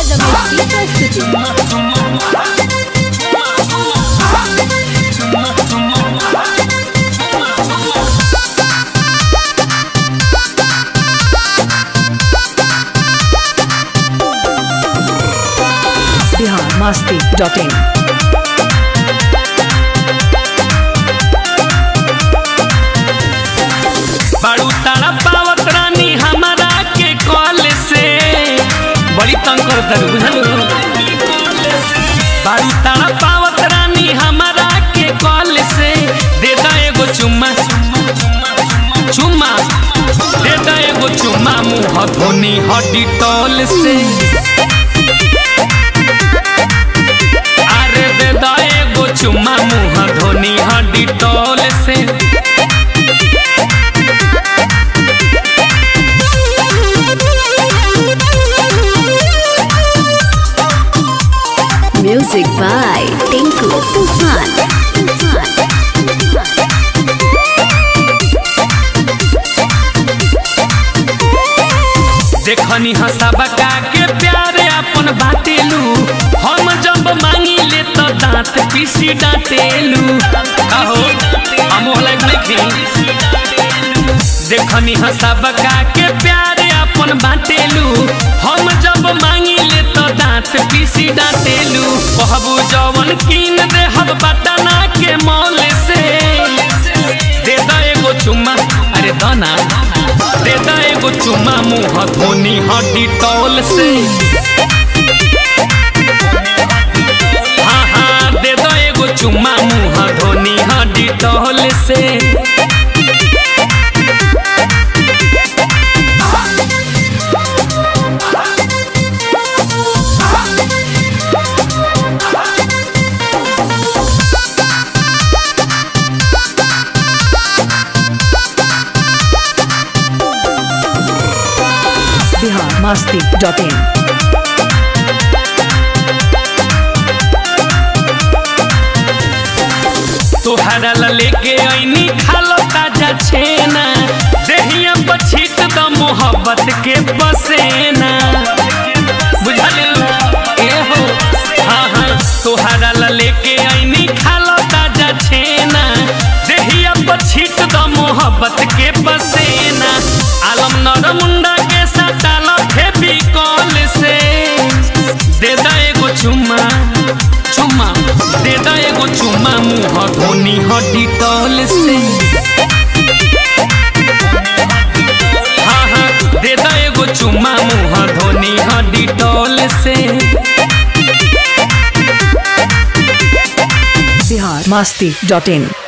राजामौली प्रस्तुति बिहार मस्ती dot in बारू तारा पावत रानी हमारा के कॉल से बड़ी तंग करता रे बुझल बारू तारा पावत रानी हमारा के कॉल से दे दा एगो चुम्मा चुम्मा दे दा एगो चुम्मा मुंह धोनी हड्डी टॉल से अरे दे दा एगो चुम्मा मुंह धोनी हड्डी टॉल से म्यूजिक बाय टिंकू तूफान तूफान देखनी हंसाबका के प्यारे अपन बाटेलू हम जब मांगी ले तो दांत पीसी डांटेलू कहो हम होला नहीं देखनी हंसाबका के प्यारे अपन बाटेलू हम जब मांगी ले तो दांत पीसी डांटेलू कहबू जवन कीन दे हम बटना के मौल से दे दा एगो चुम्मा अरे दाना दे दा एगो चुम्मा मुंह धोनी हड्डी टॉल से हाँ हाँ दे दा एगो चुम्मा मुंह धोनी हड्डी टॉल से बिहार मस्ती डॉट इन तोहरा ला लेके ऐनी खालो ताजा छेना देहिया बछीत द मोहब्बत के बसेना बुझल ए हो हाँ हाँ तोहरा ला लेके ऐनी खालो ताजा छेना देहिया बछीत द मोहब्बत के बसेना आलम नर मुंडा के सटाल फेबी कॉल से दे दा एगो चुम्मा चुम्मा दे दा एगो चुम्मा मुंह धोनी हड्डी टॉल से हाँ हाँ दे दा एगो चुम्मा मुंह धोनी हड्डी टॉल से बिहार मस्ती डॉट इन